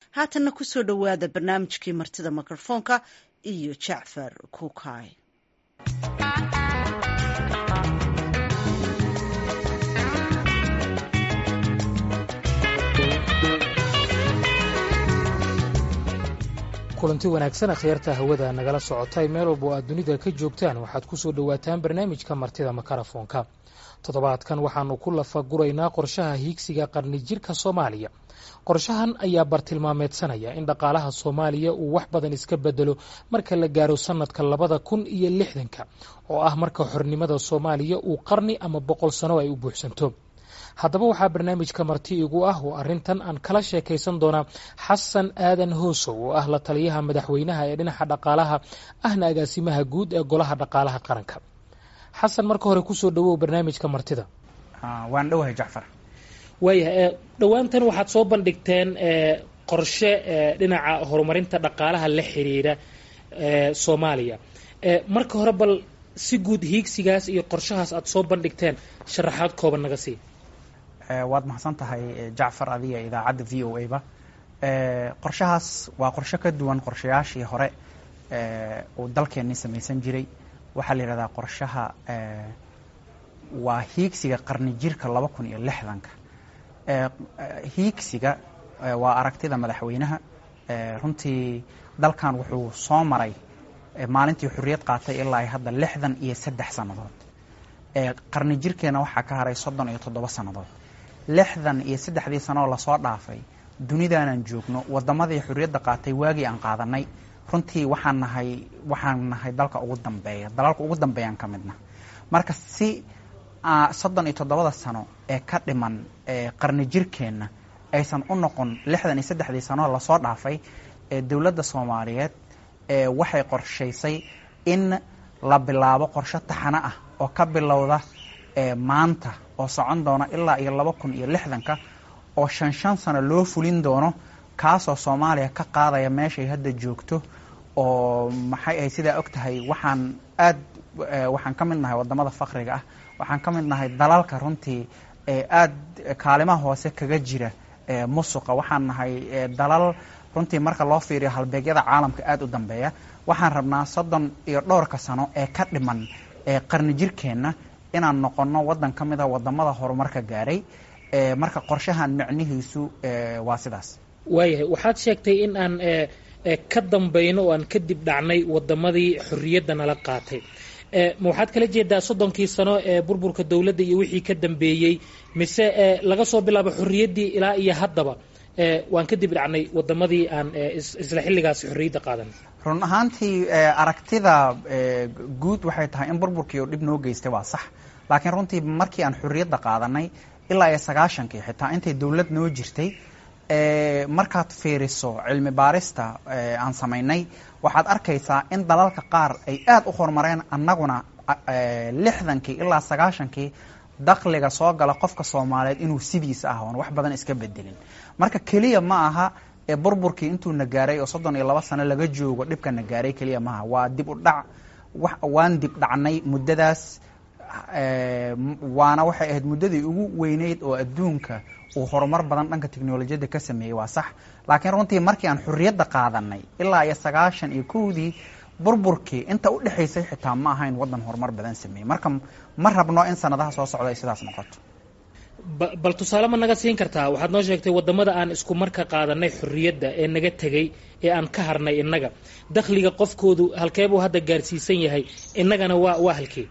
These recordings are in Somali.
haatanna kusoo dhowaada barnaamijkii martida mikrofoonka iyo jacfar kuukay kulanti wanaagsan akhyaarta hawada nagala socotay meel walba oo aad dunida ka joogtaan waxaad ku soo dhowaataan barnaamijka martida makarafoonka toddobaadkan waxaanu ku lafaguraynaa qorshaha hiigsiga qarni jirka soomaaliya qorshahan ayaa bartilmaameedsanaya in dhaqaalaha soomaaliya uu wax badan iska bedelo marka la gaaro sannadka labada kun iyo lixdanka oo ah marka xornimada soomaaliya uu qarni ama boqol sano ay u buuxsanto haddaba waxaa barnaamijka marti igu ah oo arrintan aan kala sheekaysan doonaa xasan aadan hoosow oo ah la taliyaha madaxweynaha ee dhinaca dhaqaalaha ahna agaasimaha guud ee golaha dhaqaalaha qaranka xasan marka hore kusoo dhawow barnaamijka martida waan dhowahay jacfar waayahay dhowaantan waxaad soo bandhigteen qorshe dhinaca horumarinta dhaqaalaha la xiriira soomaaliya marka hore bal si guud hiigsigaas iyo qorshahaas aad soo bandhigteen sharaxaad kooban naga sii waad mahadsan tahay jacfar adiga idaacadda v o a ba qorshahaas waa qorshe ka duwan qorshayaashii hore uu dalkeenni samaysan jiray waxaa la yidhahdaa qorshaha waa hiigsiga qarni jirka laba kun iyo lixdanka hiigsiga waa aragtida madaxweynaha runtii dalkan wuxuu soo maray maalintii xurriyad qaatay ilaa ay hadda lixdan iyo saddex sannadood qarni jirkeena waxaa ka haray soddon iyo toddoba sannadood lixdan iyo saddexdii sanoo lasoo dhaafay dunidaanan joogno waddamadii xurriyadda qaatay waagii aan qaadanay runtii waxaan nahay waxaan nahay dalka ugu dambeeya dalalka ugu dambeeyaan ka midna marka si soddon iyo toddobada sano ee ka dhiman qarni jirkeenna aysan u noqon lixdan iyo saddexdii sanoo lasoo dhaafay dowladda soomaaliyeed waxay qorshaysay in la bilaabo qorshe taxano ah oo ka bilowda maanta oo socon doona ilaa iyo laba kun iyo lixdanka oo shan shan sano loo fulin doono kaasoo soomaaliya ka qaadaya meeshay hadda joogto oo maxay ahay sidaa og tahay waxaan aad waxaan ka mid nahay waddamada fakriga ah waxaan ka mid nahay dalalka runtii aad kaalimaha hoose kaga jira musuqa waxaan nahay dalal runtii marka loo fiiriyo halbeegyada caalamka aad u dambeeya waxaan rabnaa soddon iyo dhowrka sano ee ka dhiman qarni jirkeenna inaan noqonno waddan ka mid a waddamada horumarka gaaray marka qorshahan micnihiisu waa sidaas waayahay waxaad sheegtay in aan ka dambayno oo aan kadib dhacnay waddamadii xorriyadda nala qaatay ma waxaad kala jeedaa soddonkii sano ee burburka dowladda iyo wixii ka dambeeyey mise laga soo bilaabo xorriyaddii ilaa iyo haddaba waan kadib dhacnay waddamadii aan isla xilligaasi xorriyadda qaadanay run ahaantii aragtida guud waxay tahay in burburkii oo dhib noo geystay waa sax laakiin runtii markii aan xorriyadda qaadanay ilaa iyo sagaashankii xitaa intay dowlad noo jirtay markaad fiiriso cilmi baarista aan samaynay waxaad arkaysaa in dalalka qaar ay aad u horumareen annaguna lixdankii ilaa sagaashankii dakhliga soo gala qofka soomaaliyeed inuu sidiisa ah oon wax badan iska bedelin marka keliya ma aha burburkii intuu na gaaray oo soddon iyo laba sano laga joogo dhibka na gaaray keliya maaha waa dib u dhac waan dib dhacnay muddadaas waana waxay ahayd muddadii ugu weyneyd oo adduunka uu horumar badan dhanka technolojiyadda ka sameeyey waa sax laakiin runtii markii aan xorriyadda qaadanay ilaa iyo sagaashan iyo kowdii burburkii inta u dhexaysay xitaa ma ahayn waddan horumar badan sameeyey marka ma rabno in sanadaha soo socda ay sidaas noqoto bal tusaale ma naga siin kartaa waxaad noo sheegtay waddamada aan isku marka qaadanay xorriyadda ee naga tegey ee aan ka harnay innaga dakhliga qofkoodu halkeebuu hadda gaarsiisan yahay innagana waa waa halkee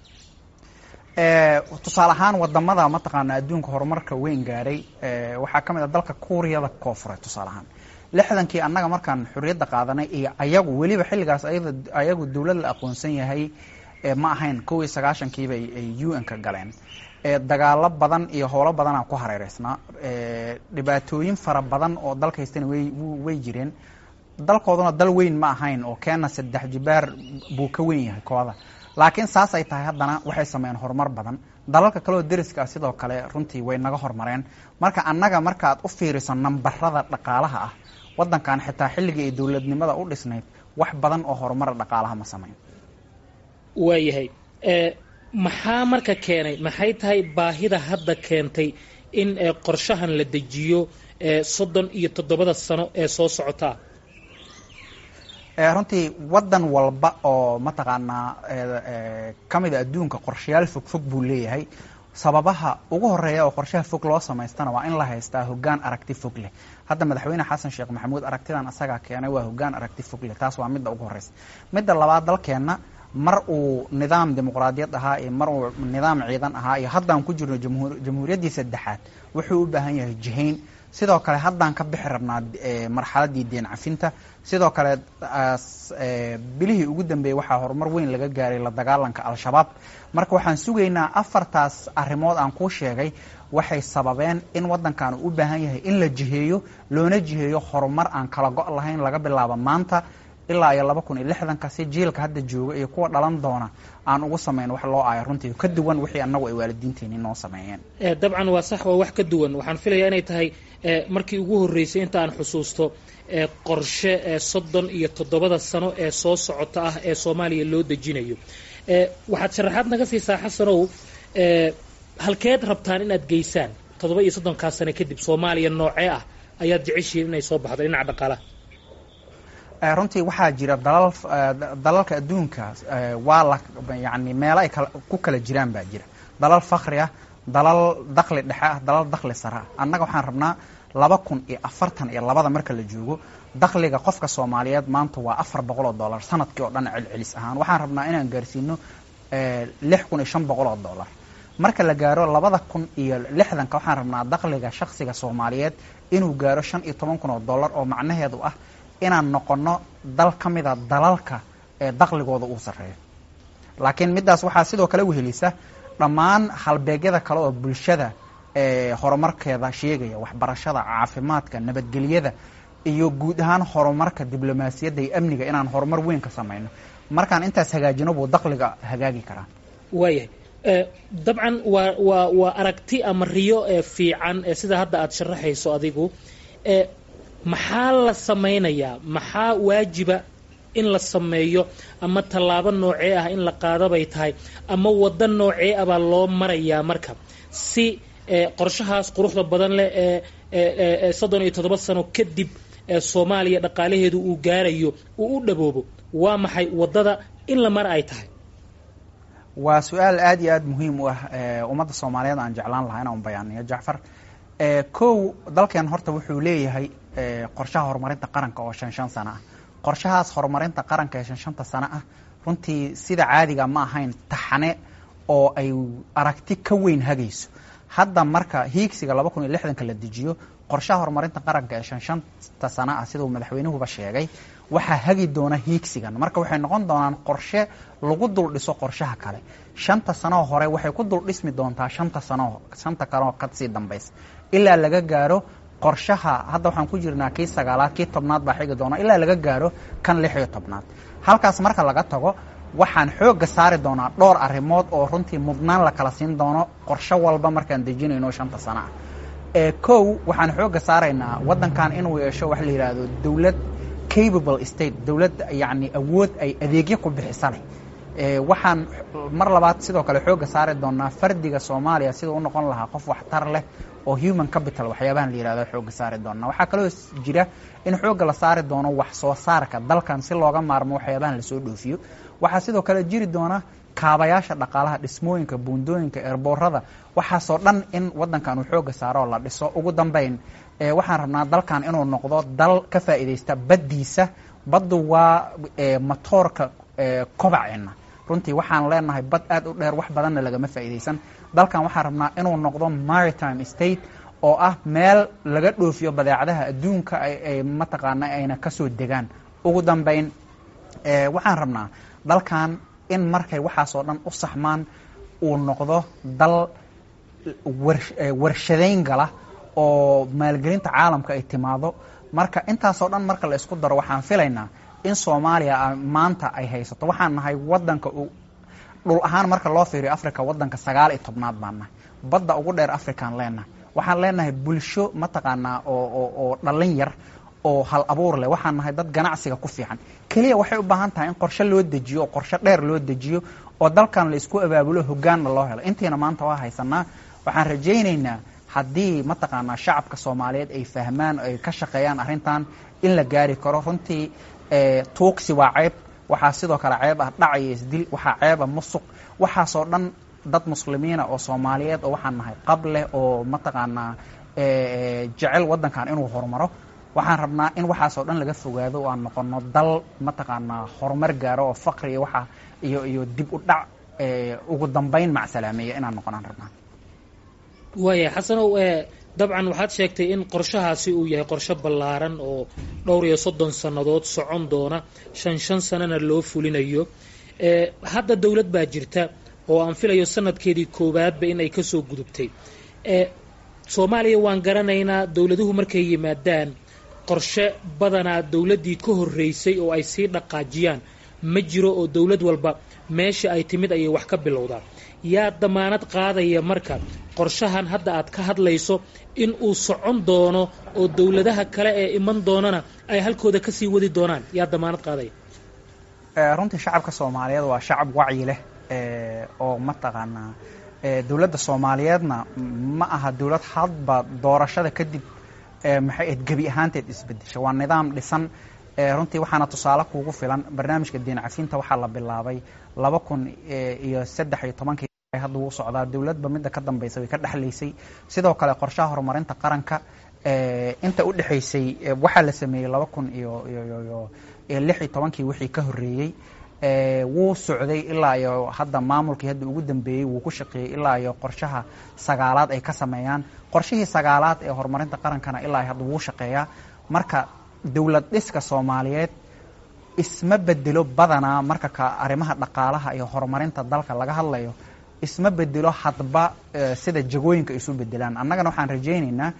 tusaale ahaan wadamada mataqaana adduunka horumarka weyn gaaray waxaa ka mid a dalka kuuriyada koofureed tusaale ahaan lixdankii annaga markaan xorriyadda qaadanay iyo ayagu weliba xilligaas ayagu dowlad la aqoonsan yahay ma ahayn kow iyo sagaashankiiba ay u n ka galeen dagaalo badan iyo howlo badanaa ku hareereysnaa dhibaatooyin fara badan oo dalka haystana way jireen dalkooduna dal weyn ma ahayn oo keena saddex jibaar buu ka weyn yahay kooda laakiin saas ay tahay haddana waxay sameeyeen horumar badan dalalka kaleoo deriska ah sidoo kale runtii way naga horumareen marka annaga markaaad u fiiriso nambarada dhaqaalaha ah waddankan xitaa xilligii ay dowladnimada u dhisnayd wax badan oo horumara dhaqaalaha ma sameyn waayahay maxaa marka keenay maxay tahay baahida hadda keentay in qorshahan la dejiyo soddon iyo toddobada sano ee soo socotaa runtii waddan walba oo mataqaanaa ka mida adduunka qorshayaal fogfog buu leeyahay sababaha ugu horeeya oo qorshaha fog loo samaystana waa in la haystaa hoggaan aragti fog leh hadda madaxweyne xasan sheekh maxamuud aragtidan asagaa keenay waa hoggaan aragti fog leh taas waa midda ugu horeysa midda labaad dalkeenna mar uu nidaam dimuqraadiyad ahaa iyo mar uu nidaam ciidan ahaa iyo haddaan ku jirno jamhuuriyaddii saddexaad wuxuu u baahan yahay jihayn sidoo kale haddaan ka bixi rabnaa marxaladdii deen cafinta sidoo kale bilihii ugu dambeeyey waxaa horumar weyn laga gaaray la dagaalanka al-shabaab marka waxaan sugaynaa afartaas arrimood aan kuu sheegay waxay sababeen in waddankan uu u baahan yahay in la jiheeyo loona jiheeyo horumar aan kala go' lahayn laga bilaabo maanta ilaa iyo laba kun iyo lixdanka si jiilka hadda jooga iyo kuwa dhalan doona aan ugu samayn wax loo aayo runtii ka duwan wixii annagu ay waalidiinteeni noo sameeyeen dabcan waa sax waa wax ka duwan waxaan filayaa inay tahay markii ugu horreysay inta aan xusuusto qorshe soddon iyo toddobada sano ee soo socota ah ee soomaaliya loo dejinayo waxaad sharaxaad naga siisaa xasanow halkeed rabtaan inaad geysaan toddoba iyo soddonkaa sano kadib soomaaliya noocee ah ayaad jeceshihiin inay soo baxdo dhinaca dhaqaalaha runtii waxaa jira dalal dalalka adduunka waa la yani meelo ay ku kala jiraan baa jira dalal fakri ah dalal dakli dhexe ah dalal dakli sare ah annaga waxaan rabnaa laba kun iyo afartan iyo labada marka la joogo dakliga qofka soomaaliyeed maanta waa afar boqol oo dollar sanadkii oo dhan celcelis ahaan waxaan rabnaa inaan gaarsiino lix kun iyo shan boqol oo dollar marka la gaaro labada kun iyo lixdanka waxaan rabnaa dakliga shaksiga soomaaliyeed inuu gaaro shan iyo toban kun oo dollar oo macnaheedu ah inaan noqono dal ka mida dalalka ee dakligooda uu sarreeyo laakiin middaas waxaa sidoo kale wehelisa dhammaan halbeegyada kale oo bulshada ee horumarkeeda sheegaya waxbarashada caafimaadka nabadgelyada iyo guud ahaan horumarka diblomaasiyadda iyo amniga inaan horumar weyn ka samayno markaan intaas hagaajino buu dakliga hagaagi karaa waayahay dabcan waa waa waa aragti ama riyo fiican sida hadda aada sharaxayso adigu maxaa la samaynayaa maxaa waajiba in la sameeyo ama tallaabo noocee ah in la qaado bay tahay ama waddo noocee ah baa loo marayaa marka si qorshahaas quruxda badan leh ee soddon iyo toddoba sano kadib soomaaliya dhaqaalaheedu uu gaarayo uu u dhaboobo waa maxay waddada in la mara ay tahay waa su-aal aad iyo aad muhiim u ah ummadda soomaaliyeed aan jeclaan lahaa inaan bayaaniyo jacfar kow dalkeen horta wuxuu leeyahay qorshaha horumarinta qaranka oo shan shan sano ah qorshahaas horumarinta qaranka ee shan shanta sano ah runtii sida caadiga ma ahayn taxane oo ay aragti ka weyn hagayso hadda marka hiigsiga laba kun iyo lixdanka la dejiyo qorshaha horumarinta qaranka ee shan shanta sano ah siduu madaxweynuhuba sheegay waxaa hagi doona hiigsigan marka waxay noqon doonaan qorshe lagu dul dhiso qorshaha kale shanta sanoo hore waxay ku dul dhismi doontaa shanta sano shanta kaleo kasii dambaysa ilaa laga gaaro qorshaha hadda waxaan ku jirnaa kii sagaalaad kii tobnaad baa xigi doona ilaa laga gaaro kan lix iyo tobnaad halkaas marka laga tago waxaan xoogga saari doonaa dhowr arrimood oo runtii mudnaan la kala siin doono qorsho walba markaan dejinayno shanta sano ah ee kow waxaan xoogga saaraynaa waddankan inuu yeesho waxa la yidhaahdo dowlad capable state dowlad yacni awood ay adeegyo ku bixisa leh waxaan mar labaad sidoo kale xoogga saari doonaa fardiga soomaaliya sidau u noqon lahaa qof waxtar leh oo human capital waxyaabahan la yihahdo xoogga saari doonaa waxaa kaloo jira in xoogga la saari doono wax soo saarka dalkan si looga maarmo waxyaabahan lasoo dhoofiyo waxaa sidoo kale jiri doona kaabayaasha dhaqaalaha dhismooyinka buundooyinka eerboorada waxaasoo dhan in waddankan uu xoogga saaro oo la dhiso ugu dambayn waxaan rabnaa dalkan inuu noqdo dal ka faa'iidaysta baddiisa baddu waa matoorka kobaceenna runtii waxaan leenahay bad aad u dheer wax badanna lagama faa'iidaysan dalkan waxaan rabnaa inuu noqdo maritime state oo ah meel laga dhoofiyo badeecadaha adduunka ay mataqaana ayna kasoo degaan ugu dambayn waxaan rabnaa dalkan in markay waxaasoo dhan u saxmaan uu noqdo dal warshadayn gala oo maalgelinta caalamka ay timaado marka intaasoo dhan marka la isku daro waxaan filaynaa in soomaaliya maanta ay haysato waxaan nahay wadanka dhul ahaan marka loo fiiriyo africa wadanka sagaal iyo tobnaad baan nahay badda ugu dheer african leenahay waxaan leenahay bulsho mataqaanaa oo oo dhallin yar oo hal abuur leh waxaan nahay dad ganacsiga ku fiican keliya waxay u baahan tahay in qorshe loo dejiyo oo qorshe dheer loo dejiyo oo dalkan la isku abaabulo hogaanna loo helo intiina maanta waa haysanaa waxaan rajaynaynaa haddii mataqaanaa shacabka soomaaliyeed ay fahmaan ay ka shaqeeyaan arrintan in la gaari karo runtii tuugsi waa ceeb waxaa sidoo kale ceeb ah dhac iyo isdil waxaa ceeba musuq waxaasoo dhan dad muslimiina oo soomaaliyeed oo waxaan nahay qab leh oo mataqaanaa jecel waddankan inuu horumaro waxaan rabnaa in waxaasoo dhan laga fogaado oo aan noqono dal mataqaanaa horumar gaaro oo faqri iyo waxa iyo iyo dib u dhac ugu dambayn macsalaameeya inaan noqonaan rabnaa waaya xasanow dabcan waxaad sheegtay in qorshahaasi uu yahay qorshe ballaaran oo dhowr iyo soddon sannadood socon doona shan shan sanana loo fulinayo hadda dowlad baa jirta oo aan filayo sanadkeedii koowaadba in ay kasoo gudubtay soomaaliya waan garanaynaa dowladuhu markay yimaadaan qorshe badanaa dowladdii ka horreysay oo ay sii dhaqaajiyaan ma jiro oo dowlad walba meesha ay timid ayay wax ka bilowdaa yaa damaanad qaadaya marka qorshahan hadda aad ka hadlayso in uu socon doono oo dowladaha kale ee iman doonana ay halkooda kasii wadi doonaan yaa damaanad qaadaya runtii shacabka soomaaliyeed waa shacab wacyi leh oo mataqaanaa dowladda soomaaliyeedna ma aha dowlad hadba doorashada kadib maxay ahayd gebi ahaanteed isbedesha waa nidaam dhisan runtii waxaana tusaale kuugu filan barnaamijka diin cafinta waxaa la bilaabay laba kun iyo saddex iyo tobankii hadda wuu socdaa dowladba midda ka dambaysa way ka dhexlaysay sidoo kale qorshaha horumarinta qaranka inta u dhexaysay waxaa la sameeyey laba kun iyo iyo lix iyo tobankii wixii ka horreeyey wuu socday ilaa iyo hadda maamulkii hadda ugu dambeeyey wuu ku shaqeeyey ilaa iyo qorshaha sagaalaad ay ka sameeyaan qorshihii sagaalaad ee horumarinta qarankana ilaa hadda wuu shaqeeyaa marka dowlad dhiska soomaaliyeed isma bedelo badanaa marka ka arrimaha dhaqaalaha iyo horumarinta dalka laga hadlayo isma bedelo hadba sida jagooyinka isu bedelaan annagana waxaan rajaynaynaa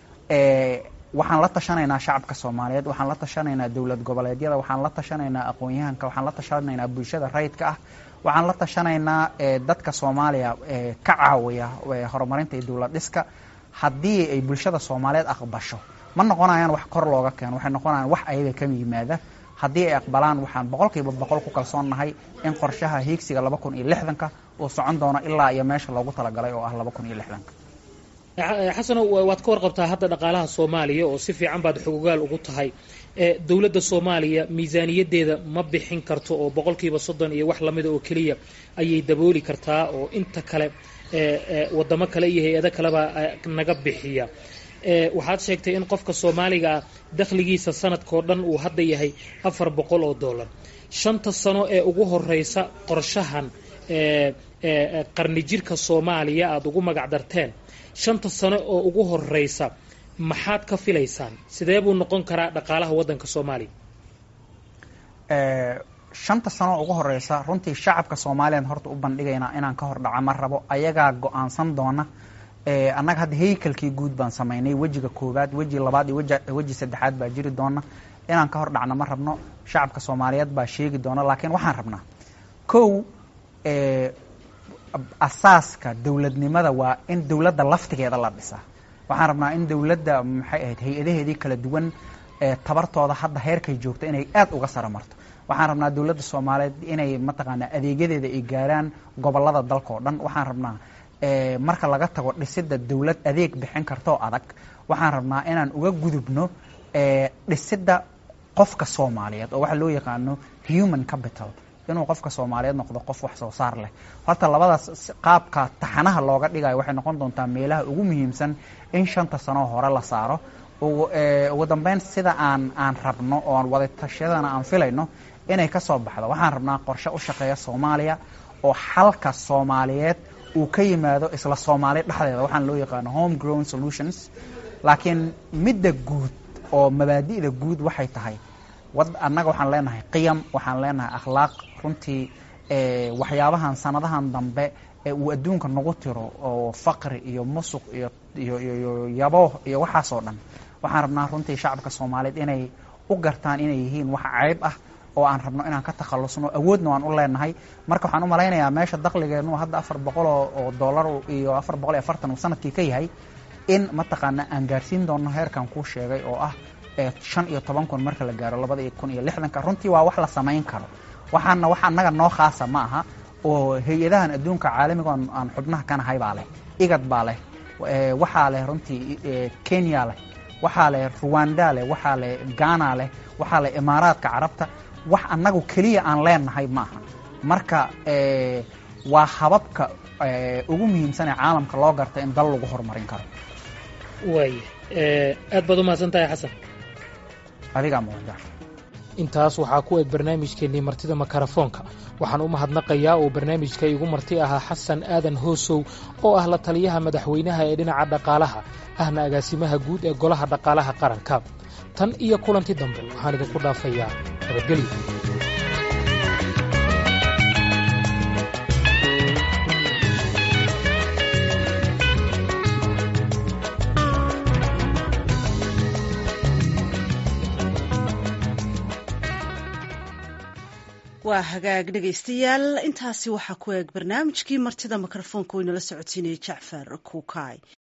waxaan la tashanaynaa shacabka soomaaliyeed waxaan la tashanaynaa dowlad goboleedyada waxaan la tashanaynaa aqoon-yahanka waxaan la tashanaynaa bulshada rayidka ah waxaan la tashanaynaa dadka soomaaliya ka caawiya horumarinta iyo dowlad dhiska haddii ay bulshada soomaaliyeed aqbasho ma noqonayaan wax kor looga keeno waxay noqonayaan wax ayaga ka yimaada haddii ay aqbalaan waxaan boqolkiiba boqol ku kalsoonnahay in qorshaha hiigsiga laba kun iyo lixdanka uu socon doono ilaa iyo meesha loogu talagalay oo ah laba kun iyo lixdanka xasanow waad ka warqabtaa hadda dhaqaalaha soomaaliya oo si fiican baad xogogaal ugu tahay dowladda soomaaliya miisaaniyaddeeda ma bixin karto oo boqolkiiba soddon iyo wax lamida oo keliya ayay dabooli kartaa oo inta kale wadamo kale iyo hay-ado kalebaa naga bixiya waxaad sheegtay in qofka soomaaliga ah dakhligiisa sanadkao dhan uu hadda yahay afar boqol oo dollar shanta sano ee ugu horeysa qorshahan qarni jirka soomaaliya aada ugu magac darteen shanta sano oo ugu horeysa maxaad ka filaysaan sidee buu noqon karaa dhaqaalaha waddanka soomaaliya shanta sano ugu horeysa runtii shacabka soomaaliyan horta u bandhigaynaa inaan ka hor dhaca ma rabo ayagaa go-aansan doona annaga hadda haykalkii guud baan samaynay wejiga koowaad weji labaad iyo weji saddexaad baa jiri doona inaan ka hor dhacno ma rabno shacabka soomaaliyeed baa sheegi doona laakiin waxaan rabnaa kow asaaska dowladnimada waa in dowladda laftigeeda la dhisaa waxaan rabnaa in dowladda maxay ahayd hay-adaheedii kala duwan tabartooda hadda heerkay joogto inay aad uga sara marto waxaan rabnaa dowladda soomaaliyeed inay mataqaanaa adeegyadeeda ay gaaraan gobolada dalka oo dhan waxaan rabnaa marka laga tago dhisidda dowlad adeeg bixin kartoo adag waxaan rabnaa inaan uga gudubno dhisidda qofka soomaaliyeed oo waxa loo yaqaano human capital inuu qofka soomaaliyeed noqdo qof wax soo saar leh horta labadaas qaabka taxanaha looga dhigayo waxay noqon doontaa meelaha ugu muhiimsan in shanta sanoo hore la saaro ugu dambeyn sida aan aan rabno oo aan wadatashyadana aan filayno inay ka soo baxdo waxaan rabnaa qorshe u shaqeeya soomaaliya oo xalka soomaaliyeed uu ka yimaado isla soomaali dhexdeeda waxaan loo yaqaano home grown solutions laakiin midda guud oo mabaadi'da guud waxay tahay annaga waxaan leenahay qiyam waxaan leenahay akhlaaq runtii waxyaabahan sanadahan dambe ee uu adduunka nagu tiro oo faqri iyo musuq iyo iyo iyo yabo iyo waxaasoo dhan waxaan rabnaa runtii shacabka soomaaliyeed inay u gartaan inay yihiin wax ceyb ah oo aan rabno inaan ka takhalusno awoodna waan u leenahay marka waxaan u malaynayaa meesha dakligeenu hadda afar boqol oo dollar iyo afar boqol iyo afartan uu sanadkii ka yahay in mataqaana aan gaarsiin doono heerkan kuu sheegay oo ah shan iyo toban kun marka la gaaro labada iyo kun iyo lixdanka runtii waa wax la samayn karo waxaana wax annaga noo khaasa ma aha oo hay-adahan adduunka caalamiga aan xubnaha ka nahay baa leh igad baa leh waxaa leh runtii kenya leh waxaa leh ruwanda leh waxaa leh ghana leh waxaa leh imaaraadka carabta wax annagu keliya aan leenahay ma aha marka waa hababka ugu muhiimsan ee caalamka loo garta in dal lagu horumarin karo waaya aad baad u mahadsan tahay xasan adigaa mudan intaas waxaa ku eg barnaamijkeennii martida makarafoonka waxaan u mahadnaqayaa oo barnaamijka igu marti ahaa xasan aadan hoosow oo ah la taliyaha madaxweynaha ee dhinaca dhaqaalaha ahna agaasimaha guud ee golaha dhaqaalaha qaranka tan iyo kulanti dambe waxaan idinku dhaafayaa nabadgelyo waa hagaag dhegaystayaal intaasi waxaa ku eeg barnaamijkii martida mikrofoonka oo inala socodsiinaya jacfar kuukay